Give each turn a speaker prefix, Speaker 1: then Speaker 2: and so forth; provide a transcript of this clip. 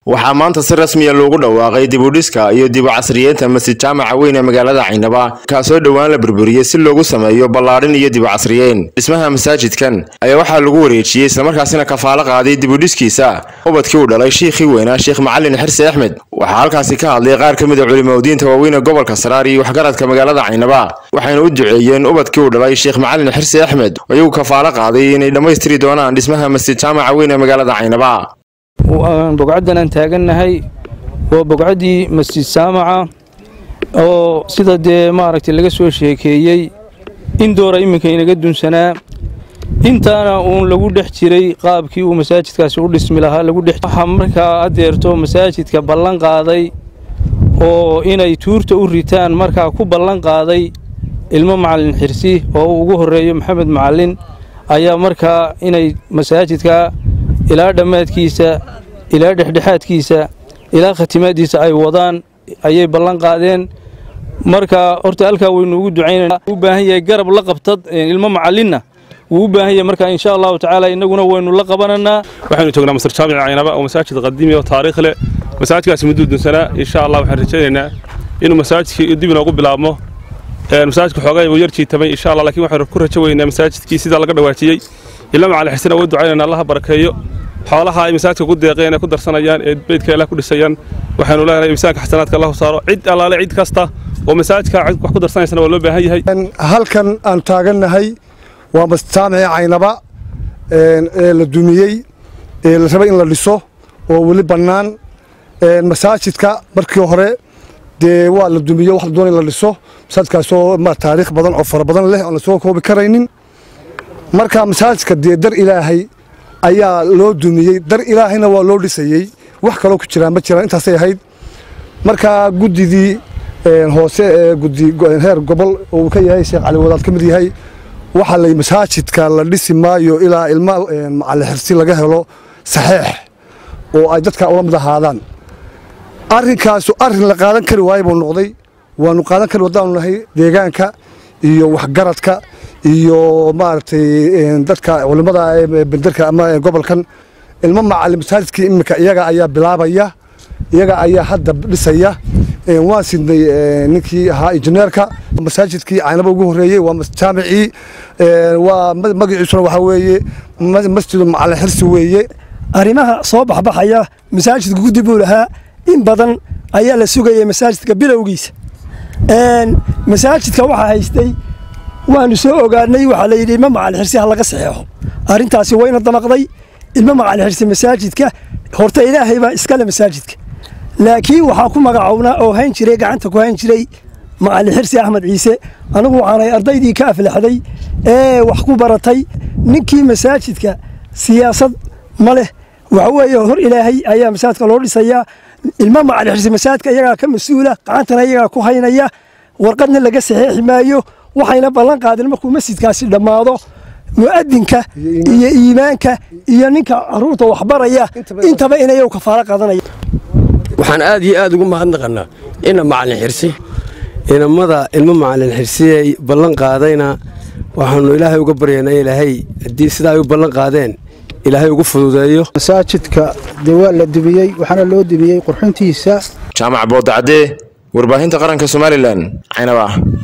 Speaker 1: waxaa maanta si rasmiya loogu dhawaaqay dibudhiska iyo dibu casriyeynta masjid jaamaca weyn ee magaalada caynaba kaasoo dhowaan la burburiyey si loogu sameeyo ballaadhin iyo dibu casriyeyn dhismaha masaajidkan ayaa waxaa lagu wareejiyey islamarkaasina kafaalo qaaday dibudhiskiisa ubadkii uu dhalay shiikhii weynaa sheekh macalin xirsi axmed waxaa halkaasi ka hadlay qaar ka mid a culimaudiinta waaweyn ee gobolka saraar iyo waxgaradka magaalada caynaba waxayna u duceeyeen ubadkii uu dhalay sheekh macalin xirsi axmed iyagu kafaalo qaaday inay dhammaystiri doonaan dhismaha masjid jaamaca weyn ee magaalada caynaba
Speaker 2: bogcaddan aan taagannahay waa bogcaddii masjid saamaca oo sida dee maaragtay laga soo sheekeeyey in doora iminka inaga dunsanaa intaana uun lagu dhex jiray qaabkii uu masaajidkaasi u dhismi lahaa lagu dhex waxaa markaa adeerto masaajidka ballan qaaday oo inay tuurta u ritaan markaa ku ballan qaaday ilmo macallin xirsi oo uu ugu horreeyo maxamed macallin ayaa markaa inay masaajidka ilaa dhammaadkiisa ilaa dhexdhexaadkiisa ilaa khatimaaddiisa ay wadaan ayay ballan qaadeen marka horta halkaa waynu ugu ducaynana u baahan yahay garab la qabtad ilmo macallinna wuu u baahan yahay marka insha allahu tacaala innaguna waynu la qabananaa
Speaker 3: waxaynu joognaa masar jaamic caynaba oo masaajid qadiimi oo taariikh leh masaajidkaasi mudduu dunsanaa insha allah waxaan rajaynaynaa inuu masaajidkii dib inoogu bilaabmo masaajidka xoogay uu yar jiitamay insha allah laakiin waxaynu ku rajo weynaa masaajidkii sidaa laga dhawaajiyey ilaa macalin xisina waa ducaynayna allaha barakeeyo xoolaha ay masaajidka ku deeqeen ee ku darsanayaan ee beydka ilaah ku dhisayaan waxaanu leenahay miisaanka xasanaadka allahu saaro cid allaale cid kasta oo masaajidka wax ku darsanaysana waa loo baahan yahay
Speaker 4: halkan aan taagannahay waa masjid jaamici caynaba ee la dumiyey ee la rabay in la dhiso oo weli bannaan masaajidka markii hore dee waa la dumiyo wax la doonay in la dhiso masaajidkaasoo ma taariikh badan oo fara badan leh oon la soo koobi karaynin marka masaajidka dee dar ilaahay ayaa loo dumiyey dar ilaahayna waa loo dhisayey wax kaloo ku jiraan ma jiraan intaasay ahayd marka guddidii hoose ee gudi heer gobol oo uu ka yahay sheekh cali wadaad ka mid yahay waxaa lay masaajidka la dhisi maayo ilaa ilma macalin xirsi laga helo saxeex oo ay dadka ula mid ahaadaan arrinkaasu arrin la qaadan kari waayo buu noqday waanu qaadan kari wadaanu nahay deegaanka iyo waxgaradka iyo maaragtay dadka culimmada benderka ama gobolkan ilmo macalin masaajidkii iminka iyaga ayaa bilaabaya iyaga ayaa hadda dhisaya waan sidnay ninkii ahaa injineerka masaajidkii caynaba ugu horreeyey waa jaamicii waa magaciisuna waxaa weeye masjidu macalin xirsi weeye
Speaker 5: arrimaha soo baxbaxaya masaajidka guddi buu lahaa in badan ayaa la sugayay masaajidka bilowgiisa masaajidka waxaa haystay waanu soo ogaanay waxaa la yidhi ilmo macalin xirsi ha laga saxeexo arrintaasi wayna damaqday ilmo macalin xirsi masaajidka horta ilaahay baa iskale masaajidka laakiin waxaa ku magacownaa oo hayn jiray gacanta ku hayn jiray macalin xirsi axmed ciise anigu waxaanay ardaydii ka aflaxday ee wax ku baratay ninkii masaajidka siyaasad ma leh waxa weeye hor ilaahay ayaa masaajidka loo dhisayaa ilmo macalin xirsi masaajidka iyagaa ka mas-uula gacantana iyagaa ku haynaya warqadna laga saxeexi maayo waxayna ballan qaadeen markuu masjidkaasi dhammaado mu'adinka iyo iimaanka iyo ninka caruurta waxbaraya intaba inayu kafaalo qaadanaya
Speaker 6: waxaan aad iyo aad ugu mahadnaqannaa ina macalin xirsi inamada ilmo macalin xirsi ay ballan qaadayna waxaannu ilaahay uga baryaynaa ilaahay haddii sidaa ay u ballan qaadeen ilaahay ugu fududeeyo
Speaker 7: masaajidka dee waa la dubiyey waxaana loo dubiyey qurxintiisa
Speaker 1: jaamac boodacadee warbaahinta qaranka somalilan caynaba